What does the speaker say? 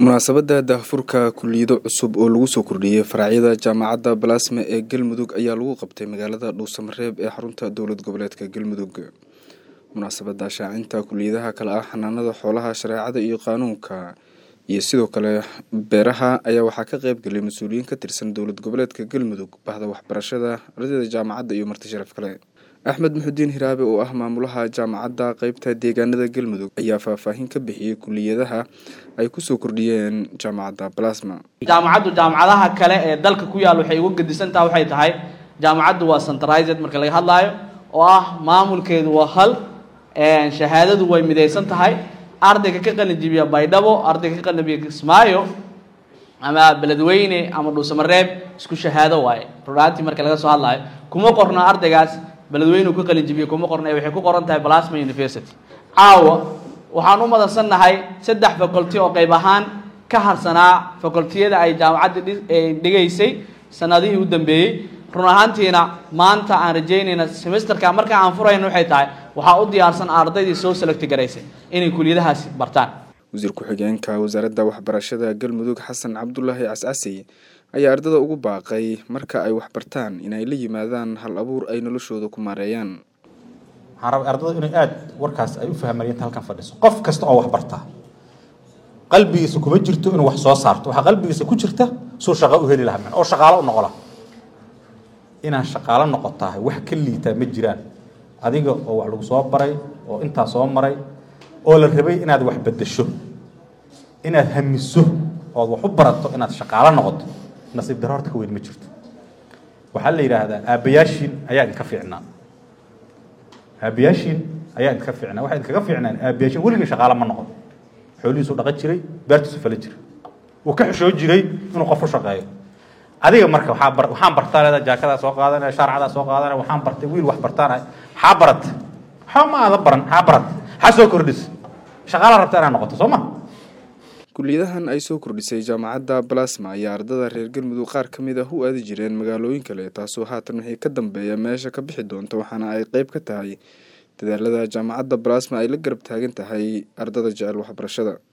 munaasabadda daahfurka kuliyado cusub oo lagu soo kordhiyey faracyada jaamacadda balasme ee galmudug ayaa lagu qabtay magaalada dhuusamareeb ee xarunta dowlad goboleedka galmudug munaasabadda shaacinta kuliyadaha kale ah xanaanada xoolaha shareecada iyo qaanuunka iyo sidoo kale beeraha ayaa waxaa ka qeyb galay mas-uuliyiin ka tirsan dowlad goboleedka galmudug bahda waxbarashada ardayda jaamacadda iyo marti sharaf kale axmed muxudiin hiraabe oo ah maamulaha jaamacadda qeybta deegaanada galmudug ayaa faahfaahin ka bixiyey kuliyadaha ay kusoo kordhiyeen jaamacadda balasma jaamacaddu jaamacadaha kale ee dalka ku yaal waxay uga gedisantaha waxay tahay jaamacaddu waa centralized marka laga hadlaayo oo ah maamulkeedu waa hal shahaadadu way midaysan tahay ardayga ka qalinjibiya baydhabo ardayga ka qalinjibiya kismaayo ama beledweyne ama dhuusamareeb isku shahaado waaye runaantii marka laga soo hadlaayo kuma qorno ardaygaas beledweyne ka qalinjibiya kuma qorno ee waxay ku qoran tahay balasma university caawa waxaan u madansannahay saddex faculty oo qayb ahaan ka harsanaa facultiyada ay jaamacadda dhigaysay sanadihii u dambeeyey run ahaantiina maanta aan rajaynayna semesterka marka aan furayno waxay tahay waxaa u diyaarsan ardaydii soo selecti garaysay inay kuliyadahaasi bartaan wasiir ku-xigeenka wasaaradda waxbarashada galmudug xasan cabdulaahi cascasi ayaa ardada ugu baaqay marka ay waxbartaan inay la yimaadaan hal abuur ay noloshooda ku maareeyaan waxaan rabay ardada inay aada warkaas ay u fahmayeen inta halkan fadhiso qof kasta oo wax bartaa qalbigiisa kuma jirto inuu wax soo saarto waxaa qalbigiisa ku jirta suu shaqo u heli lahaa oo shaqaalo u noqo laha inaad shaqaalo noqotahay wax ka liitaa ma jiraan adiga oo wax lagu soo baray oo intaa soo maray oo la rabay inaad wax bedesho inaad hamiso ood wax u barato inaad shaqaalo noqoto nasiib daro horta ka weyn ma jirto waxaa la yidhaahdaa aabbayaashiin ayaa idinka fiicnaa aabbayaashiin ayaa idinka fiicnaa waxaa idinkaga fiicnaan aabbayaashiin weligii shaqaalo ma noqon xoolihiisu dhaqan jiray beertiisu fala jiray wuu ka xishoo jiray inuu qof u shaqeeyo adiga marka waxaa bar waxaan bartaa leedaa jaakadaa soo qaadanaya shaarcadaa soo qaadanaya waxaan bartay wiil wax bartaanaya xaa barat waxba ma aada baran xaa barat xaa soo kordhis shaqaala rabta inaad noqoto soo ma kuliyadahan ay soo kordhisay jaamacadda balasma ayaa ardada reer galmudug qaar ka mid ah u aadi jireen magaalooyin kale taasoo haatan wixii ka dambeeya meesha ka bixi doonta waxaana ay qeyb ka tahay dadaalada jaamacadda balasma ay la garab taagan tahay ardada jecel waxbarashada